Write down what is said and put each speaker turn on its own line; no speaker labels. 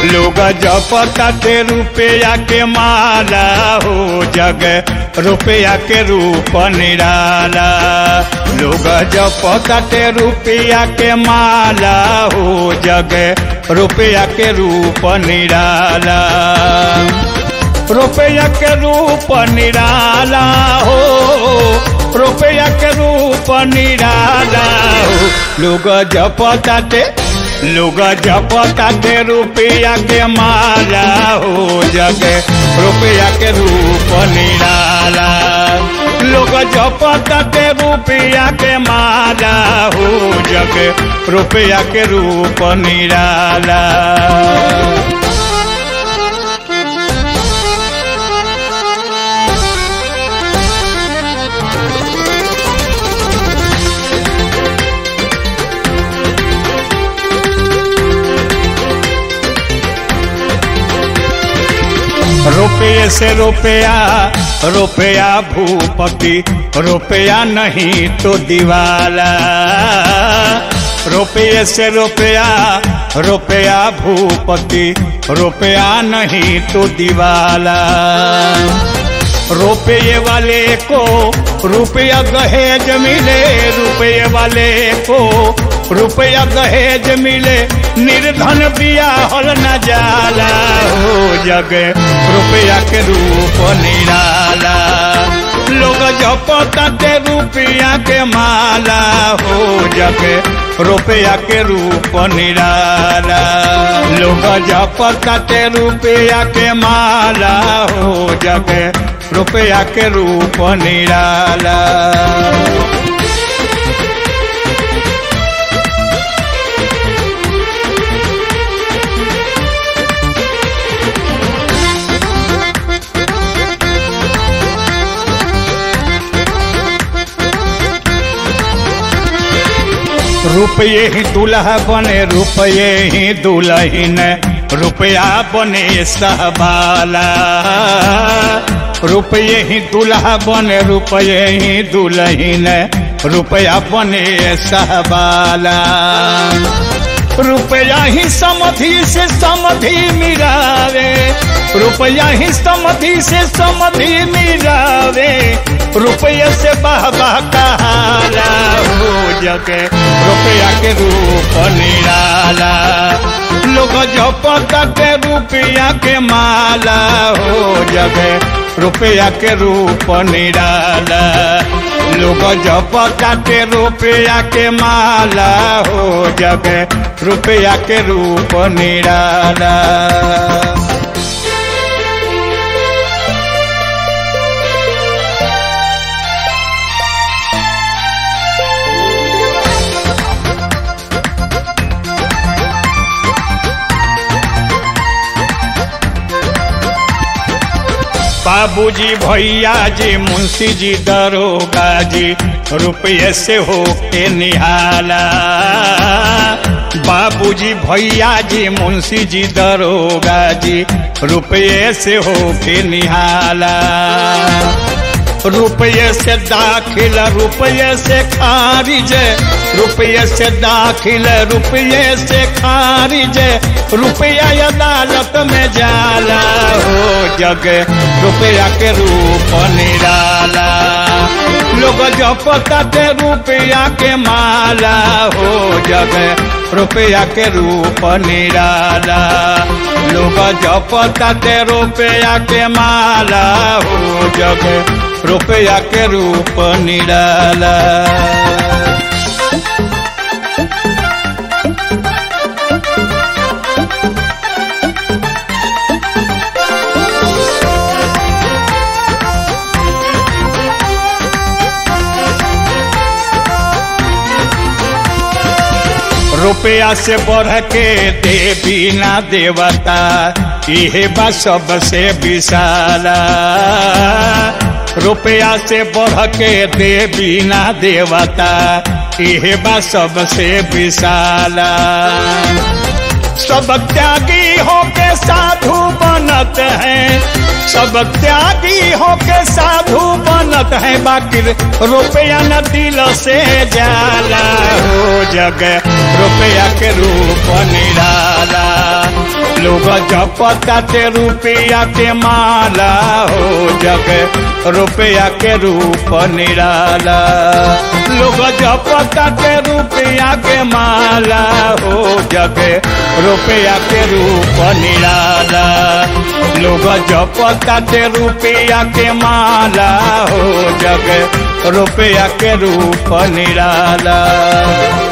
लोग जपताते रुपया के माला हो जग रुपया के रूप निराला लोग जपताते रुपया के माला हो जग रुपया के रूप निराला रुपया के रूप निराला हो रुपया के रूप निराला हो लोग जपताते लोग जपताते रुपया के माला हो जग रुपया के रूप निराला लोग जपताते रुपया के माला हो जग रुपया के रूप निराला रुपये से रुपया रुपया भूपति रुपया नहीं तो दीवाला रुपये से रुपया रुपया भूपति रुपया नहीं तो दीवाला रुपये वाले को रुपया दहेज मिले रुपये वाले को रुपया दहेज मिले निर्धन बिया हल न जाला हो जग रुपया के रूप निराला लोग जपताते रुपया के माला हो जग रुपया के रूप निराला लोग जपताते रुपया के माला हो जग रुपया के रूप निराला रुपये ही दूल्हा बने रुपये ही दुल्हन रुपया बने सहबाला रुपये ही दूल्हा बने रुपये ही दुल्हन रुपया बने सहबाला रुपया ही समधि से समधि मिलावे रुपया ही समधि से समधि मिलावे रुपये से बाह बाह कहाला हो जगे रुपया के रूप निराला लोग जपता के रुपया के माला हो जगे रुपया के रूप निराला लोग जपता के रुपया के माला हो जगे रुपया के रूप निराला बाबूजी भैया जी मुंशी जी दरोगा जी रुपये से हो के निहाला बाबूजी भैया जी मुंशी जी दरोगा जी रुपये से हो के निहाला रुपये से दाखिल रुपये से खारिज रुपये से दाखिल रुपये से खारिज रुपया अदालत में जाला हो जग रुपया के रूप निराला लोग जपता के रुपया के माला हो जग रुपया के रूप निराला लोग जपता के रुपया के माला हो जग रुपया के रूप निराला रुपया से बढ़ के देवी ना देवता इहे बा सबसे विशाला रुपया से बढ़ के देवी ना देवता इहे बा सबसे विशाला सब त्यागी होके साधु बनत हैं सब त्यागी होके साधु बनत है बाकी रुपया न दिल से जाला हो जग रुपया के रूप निराला लोग जपता ते रुपया के माला हो जग रुपया के रूप निराला लोग जपता ते रुपया के माला हो जग रुपया के रूप निराला लोग जपता ते रुपया के माला हो जग रुपया के रूप निराला